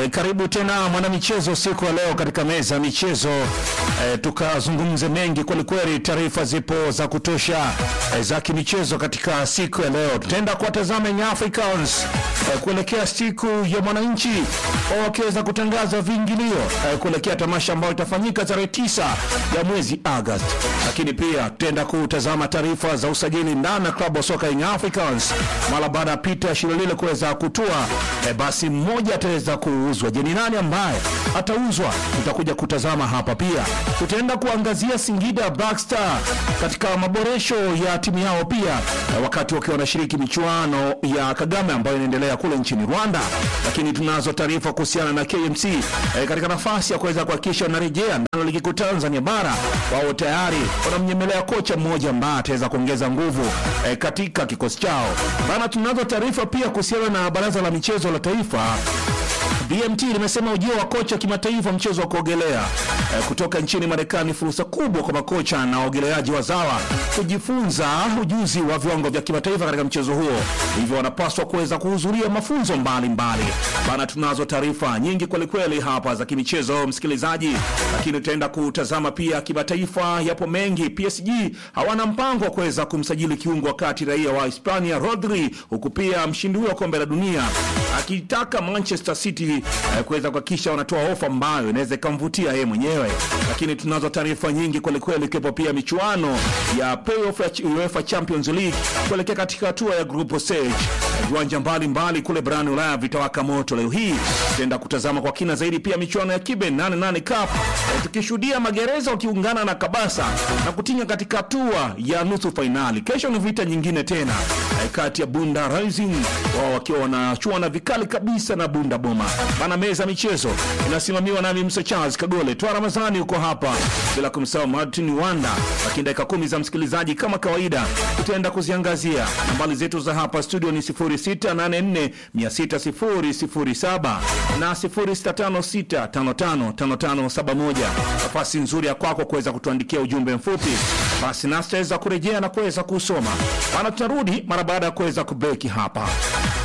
E, karibu tena mwanamichezo siku ya leo katika meza ya michezo e, tukazungumze mengi kwelikweli. Taarifa zipo za kutosha e, za kimichezo katika siku ya leo. Tutaenda kuwatazama Young Africans e, kuelekea siku ya mwananchi wakiweza kutangaza viingilio e, kuelekea tamasha ambayo itafanyika tarehe tisa ya mwezi Agosti, lakini pia tutaenda kutazama taarifa za usajili ndani ya klabu ya soka Young Africans mara baada ya Peter Shilolile kuweza kutua e, basi mmoja ataweza kuuzwa. Je, ni nani ambaye atauzwa? Tutakuja kutazama hapa. Pia tutaenda kuangazia Singida Black Star katika maboresho ya timu yao pia e, wakati wakiwa wanashiriki michuano ya Kagame ambayo inaendelea kule nchini Rwanda, lakini tunazo taarifa kuhusiana na KMC e, katika nafasi ya kuweza kuhakikisha wanarejea ndani ya ligi kuu Tanzania bara. Wao tayari wanamnyemelea kocha mmoja ambaye ataweza kuongeza nguvu e, katika kikosi chao bana. Tunazo taarifa pia kuhusiana na baraza la michezo la taifa BMT limesema ujio wa kocha kimataifa mchezo wa kuogelea eh, kutoka nchini Marekani, fursa kubwa kwa makocha na waogeleaji wazawa kujifunza ujuzi wa viwango vya kimataifa katika mchezo huo, hivyo wanapaswa kuweza kuhudhuria mafunzo mbalimbali bana. Tunazo taarifa nyingi kwelikweli hapa za kimichezo msikilizaji, lakini tutaenda kutazama pia kimataifa, yapo mengi. PSG hawana mpango wa kuweza kumsajili kiungo wakati raia wa Hispania Rodri, huku pia mshindi huyo wa kombe la dunia akitaka Manchester City eh, kuweza kuhakikisha wanatoa ofa ambayo inaweza ikamvutia yeye mwenyewe. Lakini tunazo taarifa nyingi kwelikweli, ikiwepo pia michuano ya playoff ya UEFA Champions League kuelekea katika hatua ya group stage. Viwanja mbalimbali kule barani Ulaya vitawaka moto leo hii. Tutaenda kutazama kwa kina zaidi pia michuano ya Kibe 88 Cup eh, tukishuhudia magereza wakiungana na Kabasa na kutinga katika hatua ya nusu fainali. Kesho ni vita nyingine tena eh, kati ya Bunda Rising wao wakiwa wanachuana vikali kabisa na Bunda Boma bana. Meza michezo inasimamiwa nami Msa Charles Kagole, Twa Ramazani uko hapa, bila kumsahau Martin Wanda. Lakini dakika kumi za msikilizaji, kama kawaida, tutaenda kuziangazia nambari zetu za hapa studio ni 0684 60007 na 0656555571. Nafasi nzuri ya kwako kuweza kutuandikia ujumbe mfupi, basi nasi tutaweza kurejea na kuweza kusoma bana. Tutarudi mara baada ya kuweza kubeki hapa.